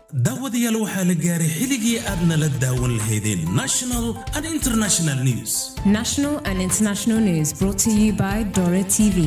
daawadayaal waxaa la gaaray xilligii aad nala daawan lahaydeen national and international news National and international news brought to you by Dora TV.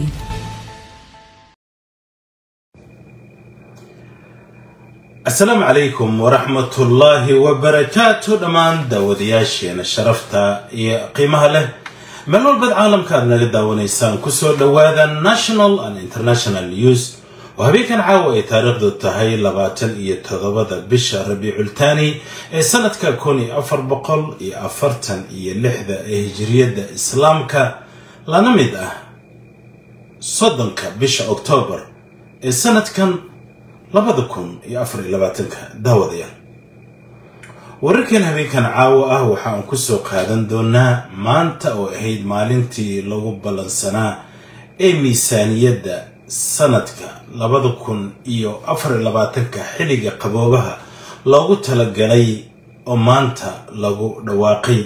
asalaamu calaykum waraxmatullaahi wabarakaatu dhammaan daawadayaasheena sharafta iyo qiimaha leh meel walbaad caalamka aad naga daawanaysaan kusoo dhowaada national and international news oo habeenkan caawa ay taariikhdu tahay labaatan iyo toddobada bisha rabiicultaani ee sanadka kun iyo afar boqol iyo afartan iyo lixda ee hijiriyadda islaamka lana mid ah soddonka bisha oktoobar ee sanadkan labada kun iyo afar iyo labaatanka daawadayaal wararkan habeenkan caawa ah waxa aan kusoo qaadan doonaa maanta oo ahayd maalintii lagu ballansanaa ee miisaaniyadda sanadka labada kun iyo afar iyo labaatanka xilliga qaboobaha loogu talagalay oo maanta lagu dhawaaqay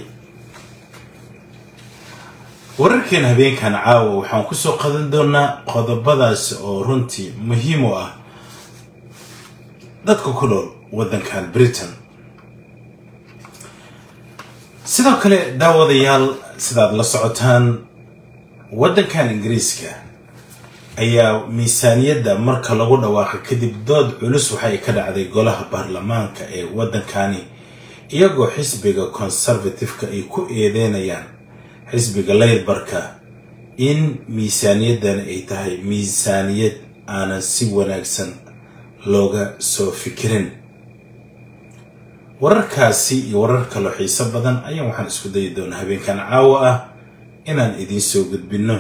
wararkan habeenkan caawa waxaan kusoo qaadan doonaa qodobadaas oo runtii muhiim u ah dadka ku nool waddankan britain sidoo kale daawadayaal sidaad la socotaan waddankan ingiriiska ayaa miisaaniyadda marka lagu dhawaaqay kadib dood culus waxay ka dhacday golaha baarlamaanka ee waddankani iyagoo xisbiga conservative-ka ay ku eedeynayaan xisbiga layrbarka in miisaaniyaddan ay tahay miisaaniyad aanan si wanaagsan looga soo fikirin wararkaasi iyo warar kaloo xiiso badan ayaan waxaan isku dayi doonaa habeenkan caawa ah inaan idiin soo gudbinno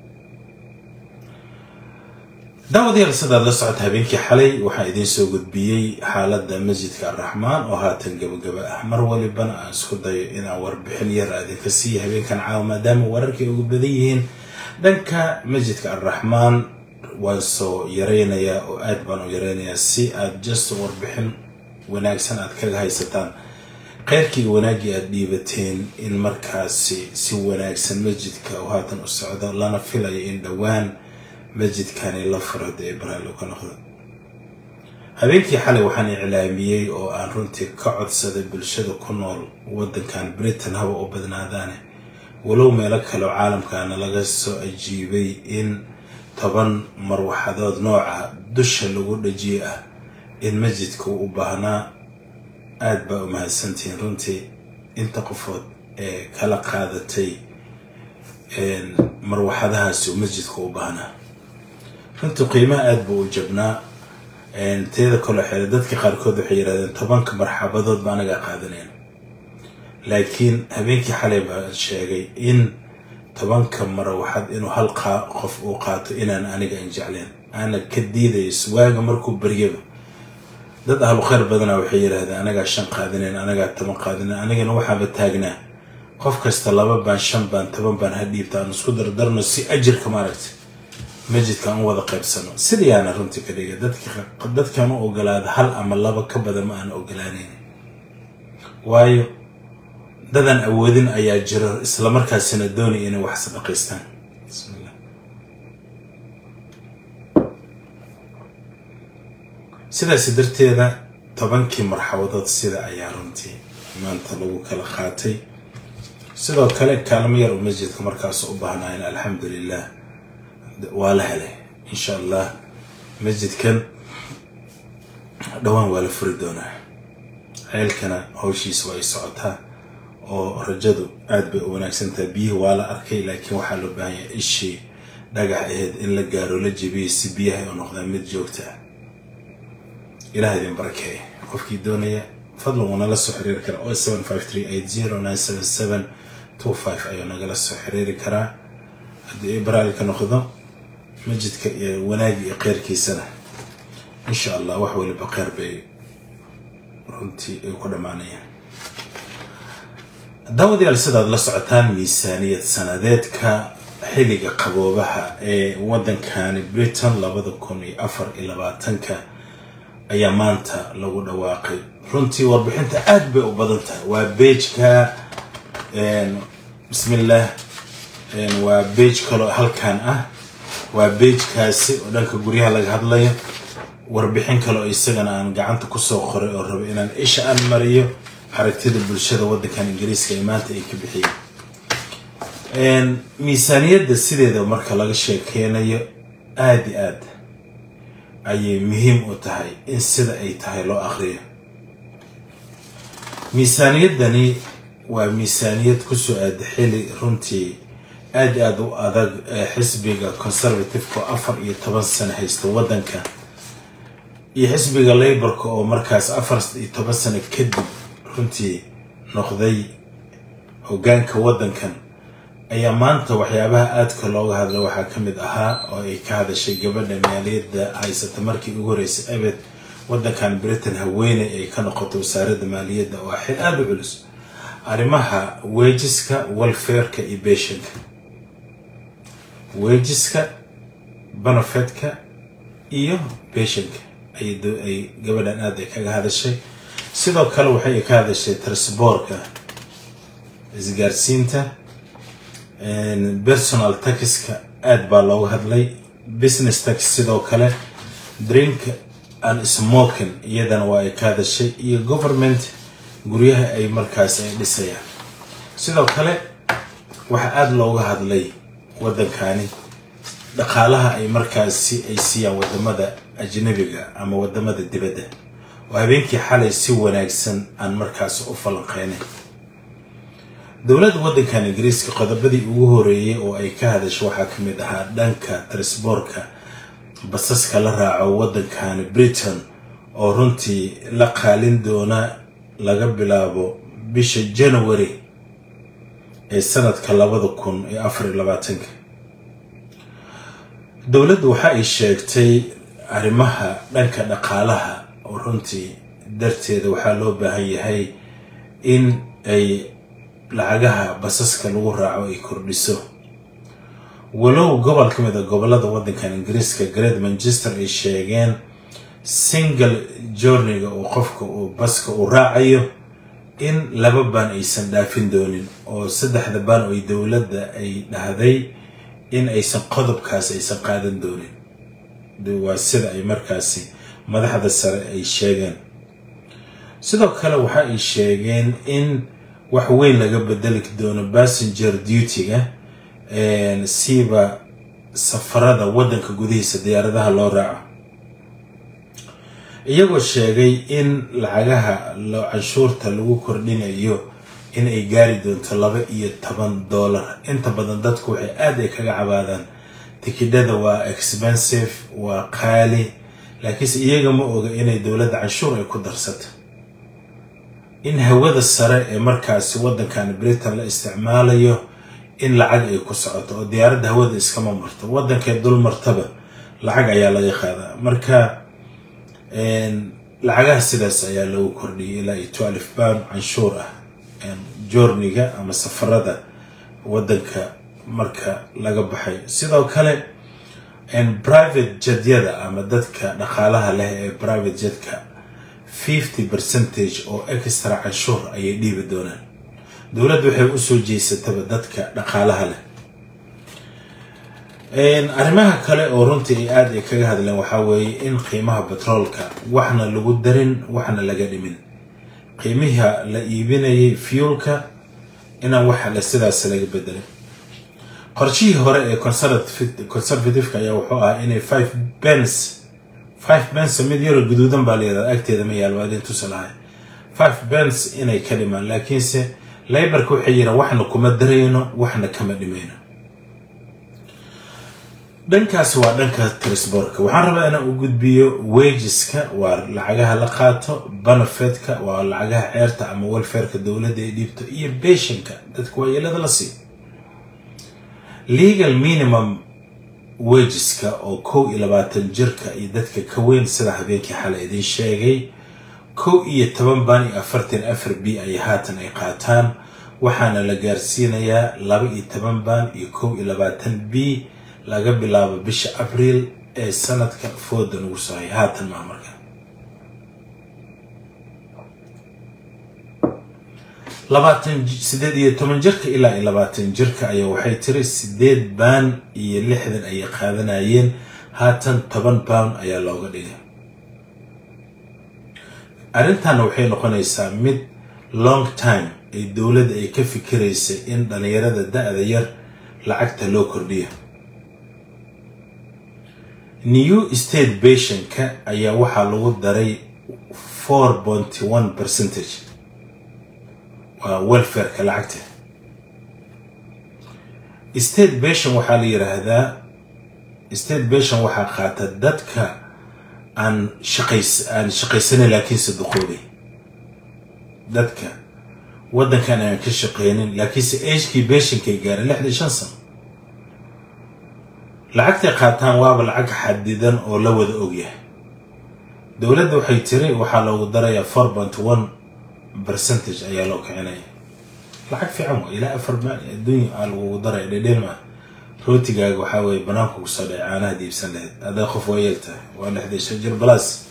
daawadayaal sidaad la socota habeenkii xalay waxaan idiin soo gudbiyey xaaladda masjidka arraxmaan oo haatan gabagaba ah mar walibana aan isku dayo inaan warbixin yar idinka siiya habeenkan caawa maadaama wararkay ugu badan yihiin dhanka masjidka arraxmaan waan soo yaraynayaa oo aad baan u yaraynayaa si aad just warbixin wanaagsan aad kaga haysataan kheyrkii wanaaggii aad dhiibateen in markaasi si wanaagsan masjidka oo haatan u socdo lana filayo in dhowaan masjidkani la furo dee baraalo ka noqdo habeenkii xalay waxaan iclaamiyey oo aan runtii ka codsaday bulshada ku nool waddankan britain haba u badnaadaane walow meelo kaleoo caalamkaana laga soo ajiibay in toban marwaxadood nooca dusha lagu dhajiyey ah in masjidka uu u baahnaa aada baa u mahadsantihiin runtii inta qofood ee kala qaadatay marwaxadahaasi uu masjidka u baahnaa runtii qiimaha aada buu u jabnaa teeda kaloo xeele dadka qaarkood waxay yidhahdeen tobanka marxabadood ba anagaa qaadanayn laakiin habeenkii xalay baan sheegay in tobanka marawaxad inuu hal qof uu qaato inaan aniga an jecleen aana ka diidayso waaga markuu baryaba dad ahlu khayr badana waxay yidhahdeen anagaa shan qaadinayn anagaa toban qaadinayn anigana waxaaba taagnaa qof kasta laba baan shan baan toban baan ha dhiibta aan isku dardarno si ajirka maaragtay masjidka aan u wada qaybsano sidayaana runtii ka dhigay dadkaan u ogolaada hal ama laba ka badan ma aan ogolaanayn waayo dadan awoodin ayaa jiro islamarkaasina doonaya inay wax sadaqaystaan bismillah sidaasi darteeda tobankii marxabadood sida ayaa runtii maanta lagu kala qaatay sidoo kale kaalmo yar oo masjidka markaas u baahnaayeen alxamdulilah waa la helay insha allah masjidkan dhowaan waa la furi doonaa ceelkana hawshiisa waa ay socotaa oo rajadu aada bay u wanaagsan tahay biyihii waa la arkay laakiin waxaa loo baahan yahay ishii dhagax aheyd in la gaaro la jebiyay si biyaha u noqdaan mid joogta ah ilaah idin barakeeye qofkii doonaya fadlan wuu nala soo xiriiri karaa o seven five three eight zero nine seven seven two five ayuu nagala soo xiriiri karaa haddii ay baraalka noqdo masjidka iyo wanaagi iyo kheyrkiisana insha allah wax waliba kheyr bay runtii ay ku dhammaanayaan daawadayaal sidaad la socotaan miisaaniyad sanadeedka xilliga qaboobaha ee waddankani britain labada kun iyo afar iyo labaatanka ayaa maanta lagu dhawaaqay runtii warbixinta aada bay u badan tahay waa beejka bismillaah waa beej kaloo halkan ah waa beejkaasi oo dhanka guryaha laga hadlayo warbixin kale oo isagana aan gacanta kusoo qoray oo rabo inaan isha aan mariyo aragtida bulshada waddankan ingiriiska ee maanta ay ka bixiyeen miisaaniyadda sideeda marka laga sheekeynayo aada i aad ayay muhiim u tahay in sida ay tahay loo aqriyo miisaaniyaddani waa miisaaniyad kusoo aada xili runtii aada aada u adag ee xisbiga conservativeka oo afar iyo toban sano haysta waddanka iyo xisbiga laborka oo markaas afar iyo toban sano kadib runtii noqday hoggaanka waddankan ayaa maanta waxyaabaha aadka looga hadla waxaa ka mid ahaa oo ay ka hadashay gabadha maaliyadda haysata markii ugu horeysay abed waddankan britain haweeney ay ka noqoto wasaaradda maaliyadda oo xil aada u culus arrimaha wejiska welfareka iyo beshanka wejiska benefetka iyo beshanka ay gabadhan aada ay kaga hadashay sidoo kale waxay ka hadashay trsboorka isgaarsiinta personal taxiska aada baa looga hadlay business tax sidoo kale drink and smoking iyadana waa ay ka hadashay iyo government guryaha ay markaas ay dhisayaan sidoo kale waxaa aada looga hadlay waddankani dhaqaalaha ay markaasi ay siiyaan wadamada ajnabiga ama wadamada dibadda oo habeenkii xalay si wanaagsan aan markaas u falanqeynay dowladda waddankan ingiriiska qodobadii ugu horeeyay oo ay ka hadasho waxaa ka mid ahaa dhanka trisboorka basaska la raaco waddankani britain oo runtii la qaalin doona laga bilaabo bisha january ee sanadka labada kun iyo afar iyo labaatanka dowladdu waxa ay sheegtay arrimaha dhanka dhaqaalaha oo runtii darteeda waxaa loo baahan yahay in ay lacagaha basaska lagu raaco ay kordhiso walow gobol ka mid a gobolada waddankan ingiriiska great manchester ay sheegeen single journiga oo qofka uu baska uu raacayo in laba baan aysan dhaafin doonin oo saddexda baan oo dowladda ay dhahday in aysan qodobkaas aysan qaadan doonin waa sida ay markaasi madaxda sare ay sheegeen sidoo kale waxa ay sheegeen in wax weyn laga bedeli doono passenger duty-ga siiba safarada waddanka gudihiisa diyaaradaha loo raaco iyagoo sheegay in lacagaha canshuurta lagu kordhinayo in ay gaari doonto laba iyo toban dollar inta badan dadku waxay aada ay kaga cabaadaan tikidhada waa expensive waa qaali laakiinse iyaga ma oga inay dowladda canshuur ay ku darsato in hawada sare ee markaasi waddankan britain la isticmaalayo in lacag ay ku socoto oo diyaaradda hawada iskama marto waddankee dul martaba lacag ayaa laga qaadaa marka lacagaha sidaas ayaa lagu kordhiyay ilaa iyo twelve pound canshuur ah journiga ama safarada waddanka marka laga baxay sidoo kale private jedyada ama dadka dhaqaalaha leh ee private jedka fifty percentage oo extra canshuur ayay dhiibi doonaan dowladda waxay usoo jeysataba dadka dhaqaalaha leh arrimaha kale oo runtii ay aada ay kaga hadleen waxaa weeye in qiimaha batroolka waxna lagu darin waxna laga dhimin qiimiha la iibinayay fuelka inaan waxa le sidaas laga bedelay qorshihii hore ee conservativeka ayaa wuxuu ahaa inay five bens five bens mid yaro guduudan baa layihahda agteeda ma yaal waadin tusa lahay five bens inay ka dhimaan laakiinse laybarka waxay yidhaan waxna kuma darayno waxna kama dhimayno dhankaas waa dhanka trisborka waxaan rabaa inaan u gudbiyo wajiska waa lacagaha la qaato benefetka waa lacagaha ceerta ama welfareka dowladda ay dhiibto iyo beshanka dadka waayeelada la siiyo legal minimum wajiska oo kow iyo labaatan jirka iyo dadka ka weyn sida habeenkii xalay idin sheegay kow iyo toban baan iyo afartan afar b ay haatan ay qaataan waxaana la gaarsiinayaa laba iyo toban baan iyo kow iyo labaatan b laga bilaabo bisha abriil ee sanadka fooda nagu soohay haatan maa marka labaatan sideed iyo toban jirka ilaa iyo labaatan jirka ayaa waxay tiri sideed baan iyo lixdan ayay qaadanayeen haatan toban pound ayaa looga dhigay arrintanna waxay noqonaysaa mid long time ay dowladda ay ka fikiraysa in dhalinyarada da-da yar lacagta loo kordhiyo new state bationka ayaa waxaa lagu daray four ponty one percentage waa welfareka lacagta state bation waxaa la yiraahdaa state bation waxaa qaata dadka aan shaqays aan shaqaysanin laakiinse duqoobay dadka waddankan aan ka shaqeynin laakiinse agekii beshinkay gaareen lixdan shan sano lacagtay qaataan waaba lacag xadidan oo la wada ogyahay dowladda waxay tiri waxaa loogu darayaa four point one percentage ayaa loo kicinaya lacag fiican waa ilaa afar maal adduunya aa lagugu daraya dhedheen maa rootigaaga waxaa weeye banaanka kusoo dhacay caanaha diibsan lahayd adaa qof waa yeeltahay waa lixdan shan jir balas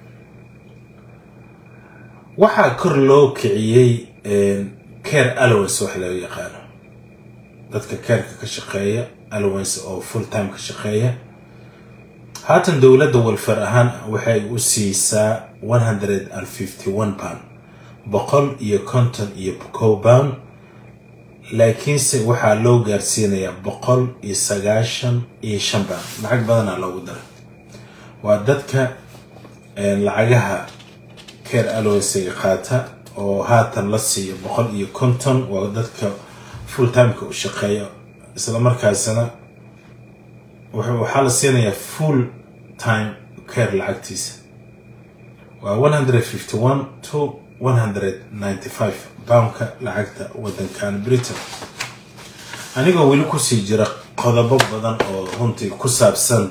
waxaa kor loo kiciyey care allowance wax loo yaqaano dadka careka ka shaqeeya allowance oo full time ka shaqeeya haatan dowladda walfar ahaan waxay u siisaa one hundred and fifty one pound boqol iyo konton iyo kow pound laakiinse waxaa loo gaarsiinayaa boqol iyo sagaashan iyo shan pound lacag badanaa loogu daray waa dadka lacagaha care allowancega qaata oo haatan la siiyo boqol iyo konton waa dadka full timeka u shaqeeya isla markaasna waxaa la siinayaa full time care lacagtiisa waa one hundred fifty one to one hundred ninety five poundka lacagta waddankan britain anigoo weli kusii jira qodobo badan oo runtii ku saabsan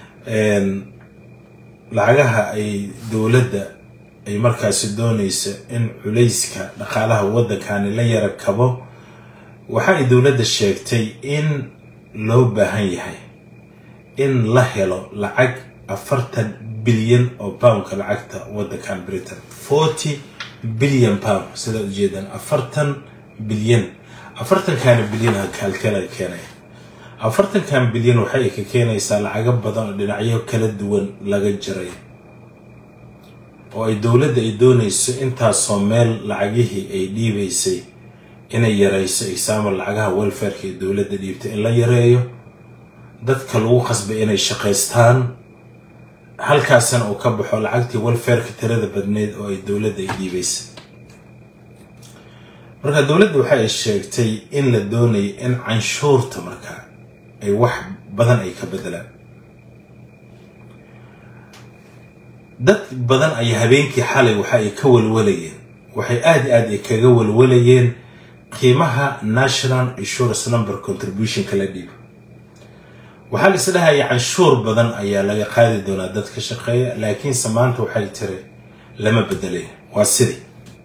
lacagaha ay dowladda ay markaasi doonaysa in culayska dhaqaalaha waddankani la yara kabo waxa ay dowladda sheegtay in loo baahan yahay in la helo lacag afartan bilyan oo poundka lacagta waddankan britain forty bilyan pound sidaa ujeedaan afartan bilyan afartankaana bilyan halkala keenaya afartankan bilyan waxay ka keenaysaa lacago badan oo dhinacyo kala duwan laga jiray oo ay dowladda ay doonayso intaasoo meel lacagihii ay dhiibaysay inay yarayso example lacagaha welfareka ee dowladda dhiibtay in la yareeyo dadka lagu qasbay inay shaqaystaan halkaasna uu ka baxo lacagtii welfareka tirada badneyd oo ay dowladda ay dhiibaysay marka dowladda waxa ay sheegtay in la doonayo in canshuurta markaa ay wax badan ay ka bedelaan dad badan ayaa habeenkii xalay waxa ay ka walwalayeen waxay aada aad ay kaga walwalayeen qiimaha national insurance number contributionka la dhiibo waxaa la isdhahaya canshuur badan ayaa laga qaadi doonaa dad ka shaqeeya laakiinse maanta waxay tiri lama bedelay waa sidii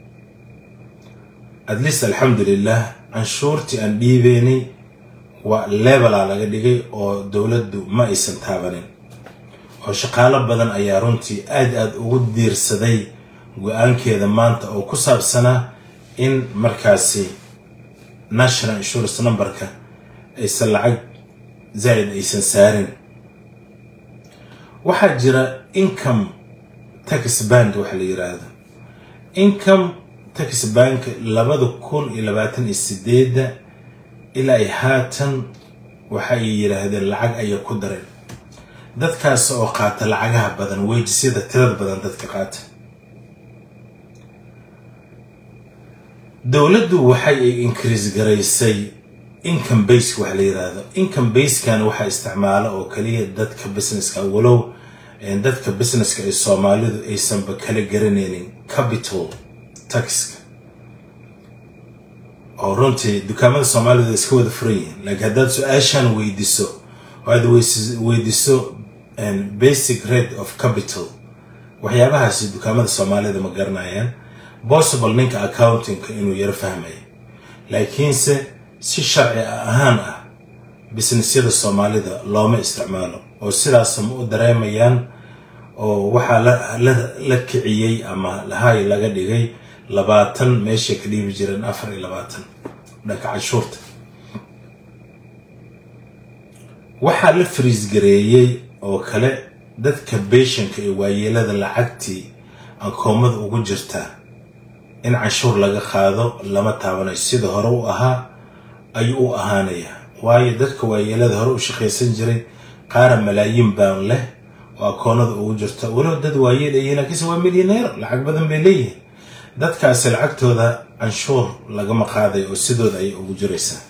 at least alxamdulilah canshuurtii aan dhiibeynay waa levelaa laga dhigay oo dowladdu ma aysan taabanin oo shaqaalo badan ayaa runtii aad aada ugu diirsaday go-aankeeda maanta oo ku saabsanaa in markaasi national insurance numberka aysan lacag zaa'id aysan saarin waxaa jira income tax band waxa la yiraahdo income tax bank labada kun iyo labaatan iyo sideedda ilaa ay haatan waxa ay yidhaahdeen lacag ayay ku dareen dadkaas oo qaata lacagaha badan weyjisyada tirada badan dadka qaata dowladdu waxay ay increase garaysay income base wax la yiraahdo income basekan waxaa isticmaala oo kaliya dadka businesska walow dadka businesska ee soomaalidu aysanba kala garanaynin capital taxka oo runtii dukaamada soomaalida iska wada furan yihiin laakiin haddaad su-aashan weydiso oo aad weydiso basic rate of capital waxyaabahaasi dukaamada soomaalida ma garanayaan possible ninka accountingka inuu yaro fahmaya laakiinse si sharci ahaan ah businessyada soomaalida looma isticmaalo oo sidaas ma u dareemayaan oo waxaa la kiciyey ama lahay laga dhigay labaatan meeshay ka dhiibi jireen afar iyo labaatan dhanka canshuurta waxaa la fariis gareeyey oo kale dadka beeshanka ee waayeelada lacagtii akoomada ugu jirta in canshuur laga qaado lama taabanayo sida hore u ahaa ayuu u ahaanayaa waayo dadka waayeelada hore u shaqaysan jiray qaara malaayiin baan leh oo akoonada ugu jirta walow dad waayeel ayihiin laakiinse waa milyaneer lacag badan bay leeyihiin dadkaasi lacagtooda canshuur lagama qaadayo oo sidooda ayay ugu jiraysaa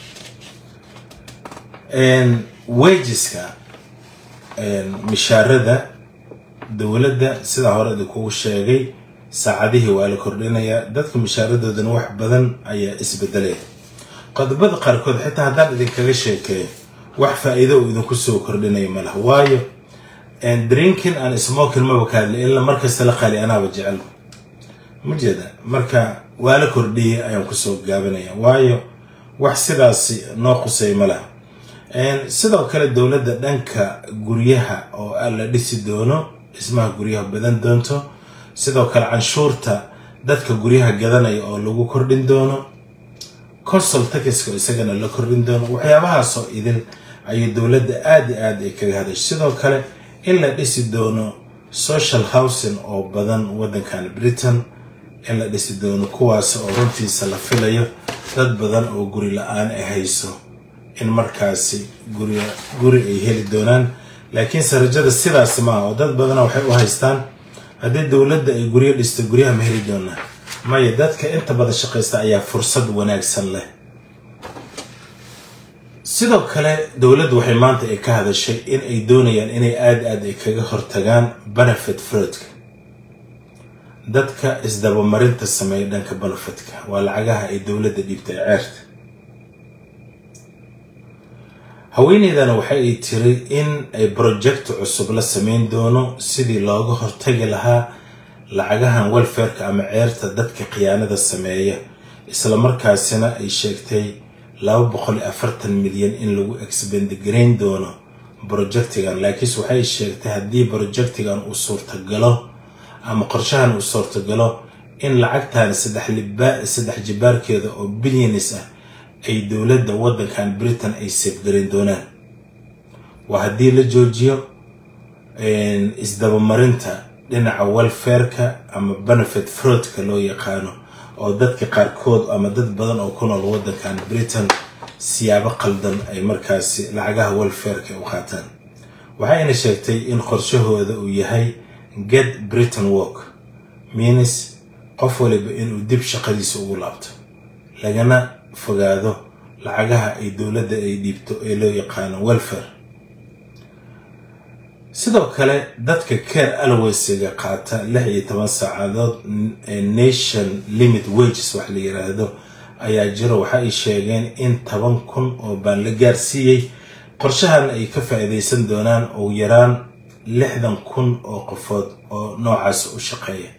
wejiska mishaarada dowladda sidaa hore idinkugu sheegay saacadihii waa la kordhinayaa dadka mishaaradoodana wax badan ayaa isbedelaya qodobada qaarkood xitaa haddaan idinkaga sheekeeyo wax faa-iido uu idinku soo kordhinaya ma laha waayo drinkin aan smokin maba kaadli ila markasta la qaali anaaba jecel ma jeeda marka waa la kordhiyay ayaan kusoo gaabinaya waayo wax sidaasi noo qusay ma laha sidoo kale dowladda dhanka guryaha oo la dhisi doono dhismaha guryaha badan doonto sidoo kale canshuurta dadka guryaha gadanaya oo lagu kordhin doono consol takiska isagana la kordhin doono waxyaabahaasoo idil ayay dowladda aada i aada ay kaga hadashay sidoo kale in la dhisi doono social housing oo badan waddankan britain in la dhisi doono kuwaas oo runtiisa la filayo dad badan oo guri la-aan ay hayso in markaasi guri guri ay heli doonaan laakiinse rajada sidaasi maaha oo dad badana waxay u haystaan haddii dowladda ay guryo dhisto guryaha ma heli doonaa maya dadka inta badan shaqaysta ayaa fursad wanaagsan leh sidoo kale dowladdu waxay maanta ay ka hadashay in ay doonayaan inay aada aada ay kaga hortagaan benefit fraudka dadka isdabamarinta sameeya dhanka benefitka waa lacagaha ay dowladda dhiibtay ceerta haweeneydana waxa ay tiri in ay project cusub la sameyn doono sidii looga hortagi lahaa lacagahan welfareka ama ceerta dadka khiyaanada sameeya islamarkaasina ay sheegtay laba boqol iyo afartan milyan in lagu exbendgarayn doono projectigan laakiinse waxay sheegtay haddii projectigan uu suurtagalo ama qorshahan uu suurtagalo in lacagtan saddex jibaarkeeda oo bilyanis ah ay dowladda waddankan britain ay seefgarin doonaan waa haddii la joojiyo isdabamarinta dhinaca welfareka ama benefit fraudka loo yaqaano oo dadka qaarkood ama dad badan oo ku nool waddankan britain siyaabo qaldan ay markaasi lacagaha welfareka u qaataan waxayna sheegtay in qorshahooda uu yahay get britain work minis qof waliba inuu dib shaqadiisa ugu laabto lagana fogaado lacagaha ay dowladda ay dhiibto ee loo yaqaano welfare sidoo kale dadka care alwaysiga qaata lix iyo toban saacadood nation limit wages wax la yiraahdo ayaa jiro waxa ay sheegeen in toban kun oo baan la gaarsiiyey qorshahan ay ka faa-iideysan doonaan ugu yaraan lixdan kun oo qofood oo noocaas u shaqeeya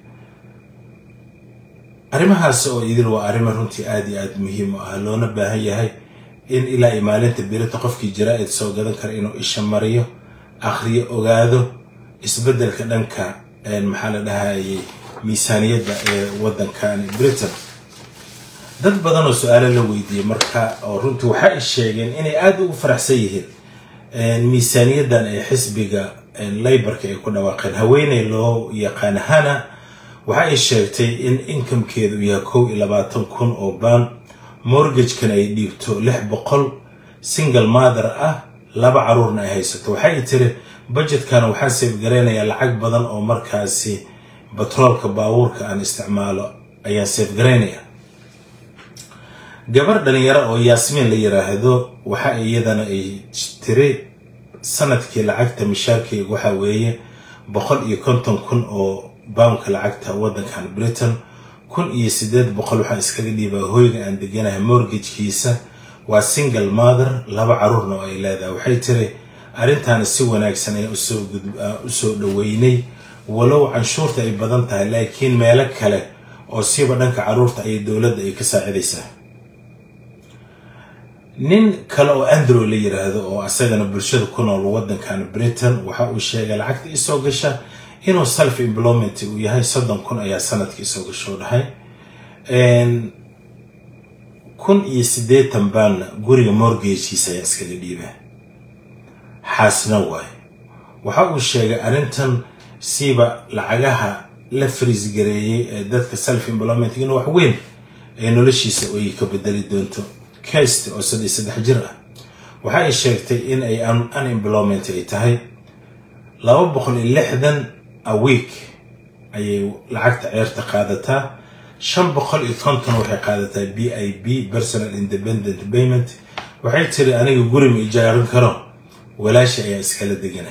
arrimahaas oo idil waa arrimo runtii aada iyo aada muhiim u ah loona baahan yahay in ilaa iyo maalinta birita qofkii jaraa-id soo gadan kara inuu isha mariyo akhriyo ogaado isbeddelka dhanka maxaa la dhahayay miisaaniyadda ee waddankan britain dad badan oo su-aalo la weydiiyey marka oo runtii waxa ay sheegeen inay aada ugu faraxsan yihiin miisaaniyaddan ee xisbiga laybarka ay ku dhawaaqeen haweeney loo yaqaan hana waxa ay sheegtay in inkamkeedu yahay kow iyo labaatan kun oo baan mortgagekana ay dhiibto lix boqol single mother ah laba caruurna ay haysato waxay tiri budgetkana waxaan seefgaraynayaa lacag badan oo markaasi batroolka baabuurka aan isticmaalo ayaan seefgaraynaya gabar dhalinyaro oo yaasmiin la yiraahdo waxa iyadana ay tiri sanadkii lacagta mishaarkeyga waxa weeye boqol iyo konton kun oo bawnka lacagta waddankan britain kun iyo sideed boqol waxaan iskaga dhiibaa hoyga aan deganahay mortgagkiisa waa single mother laba caruurna oo ay leedahay waxay tiri arrintaana si wanaagsan ayaan usoo dhaweynay walow canshuurta ay badan tahay laakiin meelo kale oo siiba dhanka caruurta ayay dowladda ay ka saacidaysaa nin kale oo andrew la yiraahdo oo asagana bulshada ku nool waddankan britain waxa uu sheegay lacagta isoo gasha inuu self employment uu yahay soddon kun ayaa sanadkii isoo gasho dhahay kun iyo siddeetan baanna guriga mortgagekiisa ayaa iskaga dhiibaa xaasna waayo waxa uu sheegay arrintan siiba lacagaha la friis gareeyey ee dadka self employmentigana wax weyn ay noloshiisa ay ka bedeli doonto kast oo saddex saddex jir ah waxa ay sheegtay in ay unemployment ay tahay laba boqol iyo lixdan a week ayay lacagta ceerta qaadataa shan boqol iyo konton waxay qaadataa b i b personal independent payment waxay tiri aniga guri ma ijaarin karo walaasha ayaa iskala degana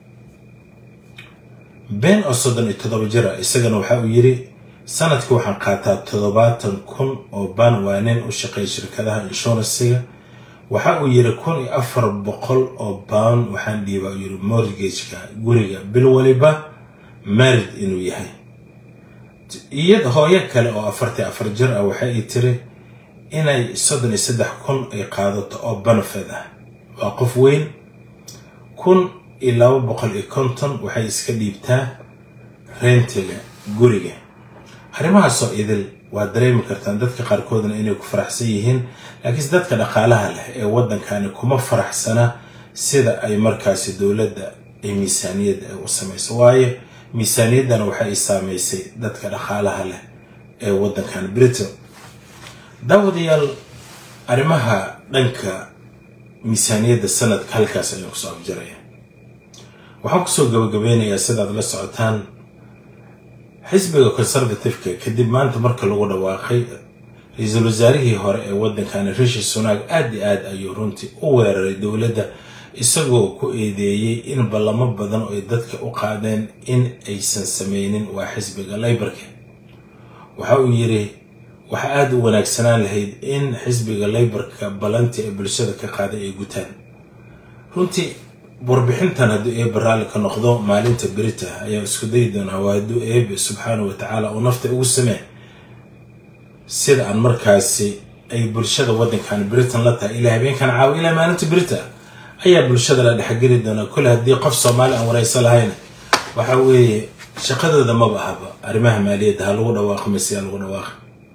been oo soddon iyo toddoba jir ah isagana waxa uu yiri sanadkii waxaan qaataa toddobaatan kun oo baan waa nin u shaqeeya shirkadaha inshuransiga waxa uu yiri kun iyo afar boqol oo baan waxaan dhiibaa uu yiri mortgageka guriga bil waliba marid inuu yahay iyad hooyo kale oo afartii afar jir ah waxa ay tiri inay soddon iyo saddex kun ay qaadato oo banafed ah waa qof weyn kun iyo laba boqol iyo konton waxay iska dhiibtaa reentiga guriga arrimahaasoo idil waa dareemi kartaan dadka qaarkoodna inay ku faraxsan yihiin laakiinse dadka dhaqaalaha leh ee waddankani kuma faraxsana sida ay markaasi dowladda ay miisaaniyadda ay u samayso waayo miisaaniyaddana waxa ay saameysay dadka dhaqaalaha leh ee waddankan britain daawadayaal arrimaha dhanka miisaaniyadda sanadka halkaas ayaan kusoo afjaraya waxaan kusoo gabagabeynayaa sidaad la socotaan xisbiga conservativeka kadib maanta marka lagu dhawaaqay ra-iisul wasaarihii hore ee waddankani rishi sunaag aad iyo aad ayuu runtii u weeraray dowladda isagoo ku eedeeyey in ballamo badan oo ay dadka u qaadeen in aysan sameynin waa xisbiga laybarka waxa uu yiri waxa aada u wanaagsanaan lahayd in xisbiga laybarka ballantii ay bulshada ka qaaday ay gutaan runtii warbixintan hadduu eebe raalli ka noqdo maalinta berita ayaa isku dayi doonaa waa hadduu eebe subxaana wa tacaala uu nafta ugu samee sida aan markaasi ay bulshada waddankan britain la tahay ilaa habeenkan caawa ilaa maalinta berita ayaa bulshada la dhexgeli doonaa kole haddii qof soomaali aan wareyso lahayna waxa weeye shaqadooda maba ahaba arrimaha maaliyadda ha lagu dhawaaqo mise ha lagu dhawaaqo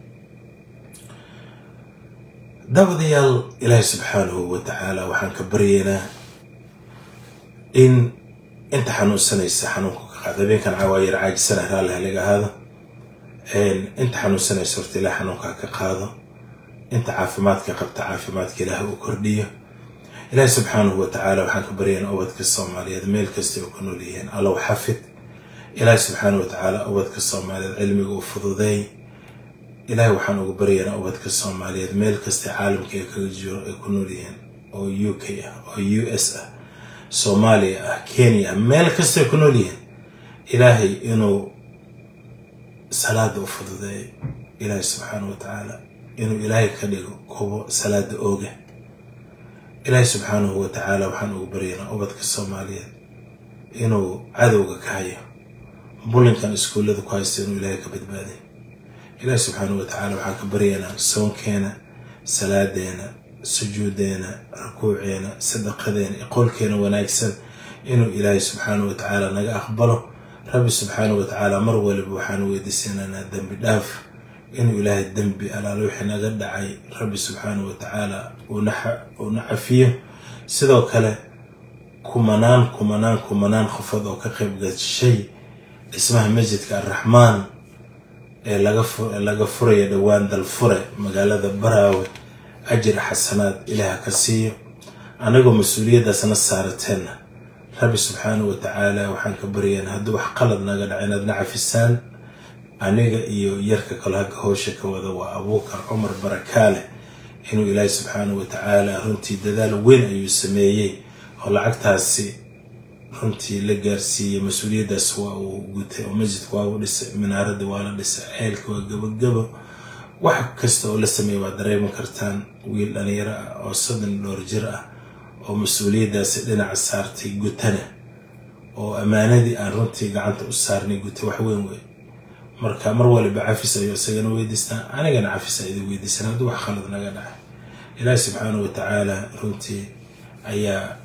daawadayaal ilaahi subxaanahu wa tacaala waxaan ka baryeynaa in inta xanuunsanaysa xanuunka ka qaada habeenkan cawaayar caajisana raalli halaga ahaado inta xanuunsanaysa horta ilaah xanuunka ka qaado inta caafimaadka qabta caafimaadka ilaah uu kordhiyo ilaahi subxaanahu wa tacaala waxaan ka baryaynaa ubadka soomaaliyeed meel kasta oo ku nool yihiin allow xafid ilaahi subxaanahu wa tacaala ubadka soomaaliyeed cilmiga u fududeey ilaahi waxaan ugu baryaynaa ubadka soomaaliyeed meel kasta caalamka ee kaga jiro ay ku nool yihiin oo u k ah oo u s ah soomaaliya ah kenya ah meel kastay ku nool yihiin ilaahay inuu salaada u fududeeyo ilaahay subxaana wa tacaala inuu ilaahay ka dhigo kuwo salaada ooga ilaahay subxaanahu wa tacaala waxaan ugu baryaynaa ubadka soomaaliyeed inuu cadowga ka hayo bulinkan iskuullada ku haysta inuu ilaahay ka badbaaday ilaahay subxaanahu wa tacaala waxaan ka baryaynaa soonkeena salaadeena sujuudeena rukuuceena sadaqadeena iyo qowlkeena wanaagsan inuu ilaahay subxaanahu wa tacaala naga aqbalo rabbi subxaanahu wa tacaala mar waliba waxaan weydiisanaynaa dembi dhaaf inuu ilaahay dembi alaale wixii naga dhacay rabbi subxaanahu wa tacaala uuna cafiyo sidoo kale kumanaan kumanaan kumanaan qofood oo ka qayb gashay dhismaha masjidka arraxmaan ee laga furaya dhowaan dalfure magaalada baraawe ajir xasanaad ilaah ka siiyo anagoo mas-uuliyaddaasna saarateenna rabbi subxaanahu wa tacaala waxaan ka baryaen haddii wax qalad naga dhaca inaad na cafisaan aniga iyo yarka kale hagga howsha ka wada waa abuukar cumar barakaale inuu ilaahay subxaanahu wa tacaala runtii dadaal weyn ayuu sameeyey oo lacagtaasi runtii la gaarsiiyey mas-uuliyaddaas waa uu gutay oo masjidka waa uu dhisay minaaradda waa la dhisay ceelka waa gabagabo wax kasta oo la sameeya waad dareemi kartaan wiil dhalinyaro ah oo soddon dhowr jir ah oo mas-uuliyaddaasi dhinaca saartay gutana oo ammaanadii aan runtii gacanta u saarnay guta wax weyn wey marka mar waliba cafis ayuu isagana weydiistaa anigana cafis a idin weydiisan haddii wax khalad naga dhacay ilaahi subxaanahu wa tacaala runtii ayaa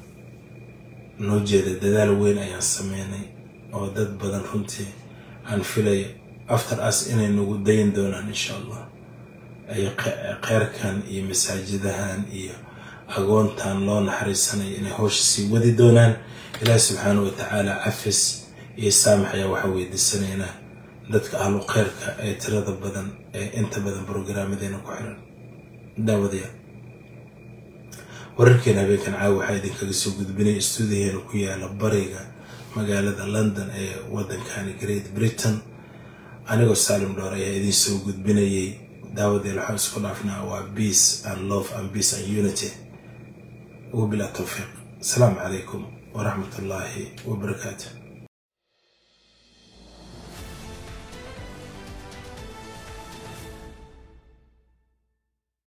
noo jeeda dadaal weyn ayaan sameynay oo dad badan runtii aan filaya after as inay nagu dayin doonaan insha allah ay kheyrkan iyo masaajidahan iyo agoontan loo naxariisanayo inay howsha sii wadi doonaan ilaahi subxaanahu wa tacaala cafis iyo saamax ayaa waxaa weydiisanaynaa dadka ahlu kheyrka ee tirada badan ee inta badan brograamadeena ku xiran daawadayaal wararkeena habeenkan caawa waxaa idinkaga soo gudbinay stuudiyaheena ku yaala bariga magaalada london ee wadankani great britain anigoo saalim dhowr ayaa idiin soo gudbinayay daawadeel waxaan isku dhaafnaa waa peace and love and peace and unity wabilaa towfiiq asalaamu calaykum waraxmat ullaahi wabarakaatu